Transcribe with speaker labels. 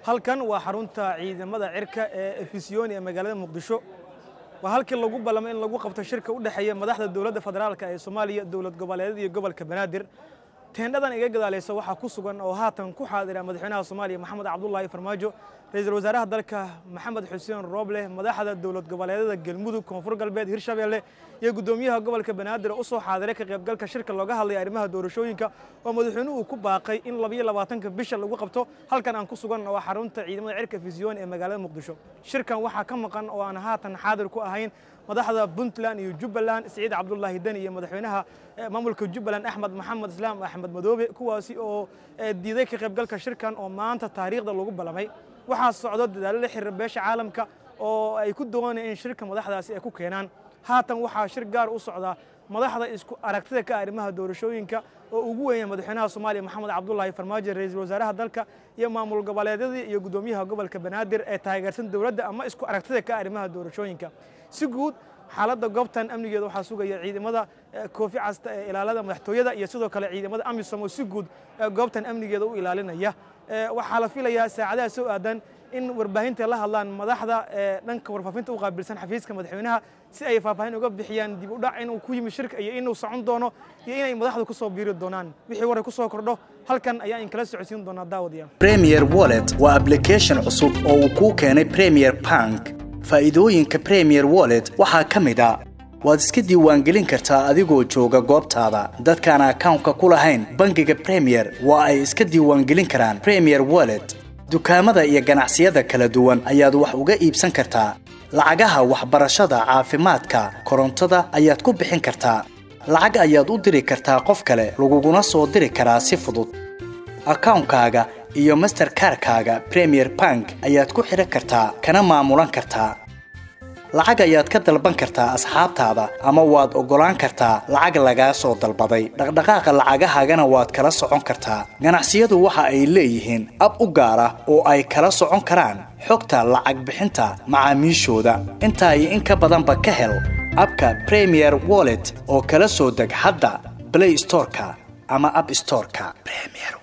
Speaker 1: halkan waa xarunta ciidamada cirka ee efisiyoni ee magaalada muqdisho waa halkii lagu ballamay in lagu qabto shirka u dhexeeya madaxda dowladda federaalka ee soomaaliya dowlad goboleedyada iyo gobolka banaadir teendhadan iga gadaalaysa waxaa ku sugan oo haatan ku xaadira madaxweynaha soomaaliya maxamed cabdulaahi farmaajo ra-iisul wasaaraha dalka maxamed xuseen rooble madaxda dowlad goboleedyada galmudug koonfur galbeed hirshabeelle iyo guddoomiyaha gobolka banaadir oo u soo xaadiray ka qaybgalka shirka looga hadlaya arrimaha doorashooyinka oo madaxweynuhu uu ku baaqay in labayo labaatanka bisha lagu qabto halkan aan ku sugan waa xarunta ciidamada cirka fisyoon ee magaalada muqdisho shirkan waxaa ka maqan oo aan haatan xaadir ku ahayn madaxda puntland iyo jubbaland siciid cabdulaahi deni iyo madaxweynaha maamulka jubbaland axmed maxamed islaam axmed madoobe kuwaasi oo diiday ka qaybgalka shirkan oo maanta taariikhda lagu ballamay waxaa socdo dadaalo la xiriira beesha caalamka oo ay ku doonayeen in shirka madaxdaasi ay ku keenaan haatan waxaa shir gaar u socdaa madaxda isku aragtida ka arrimaha doorashooyinka oo ugu weynaya madaxweynaha soomaaliya maxamed cabdulaahi farmaajo ra-iisul wasaaraha dalka iyo maamul goboleedyadii iyo guddoomiyaha gobolka banaadir ee taageersan dowladda ama isku aragtida ka arrimaha doorashooyinka si guud xaaladda goobtan amnigeeda waxaa sugaya ciidamada koofi casta ee ilaalada madaxtooyada iyo sidoo kale ciidamada amisom oo si guud goobtan amnigeeda u ilaalinaya waxaa la filayaa saacadaha soo aadan in warbaahinta la hadlaan madaxda dhanka warfaafinta u qaabilsan xafiiska madaxweynaha si ay faahfaahin uga bixiyaan dib u dhac inuu ku yimi shirka iyo inuu socon doono iyo inay madaxdu ku soo biiri doonaan wixii waray ku soo kordho halkan ayaa in kala socodsiin doonaa daawadayaal
Speaker 2: premier wallet waa application cusub oo uu kuu keenay premier bank faa'iidooyinka premier wallet waxaa ka mid a waad iska diiwaangelin kartaa adigoo jooga goobtaada dadkaan akawnka ku lahayn bangiga premier waa ay iska diiwaangelin karaan premier wallet dukaamada iyo ganacsiyada kala duwan ayaad wax uga iibsan kartaa lacagaha waxbarashada caafimaadka korontada ayaad ku bixin kartaa lacag ayaad u diri kartaa qof kale laguguna soo diri karaa si fudud akawnkaaga iyo masterkarkaaga premier bank ayaad ku xidhan kartaa kana maamulan kartaa lacag ayaad ka dalban kartaa asxaabtaada ama waad oggolaan kartaa lacag lagaa soo dalbaday dhaqdhaqaaqa lacagahaagana waad kala socon kartaa ganacsiyadu waxa ay leeyihiin ab u gaar ah oo ay kala socon karaan xogta lacag bixinta macaamiishooda intaa iyo in ka badanba ka hel abka premier wallet oo kala soo deg hadda blay storeka ama ab storeka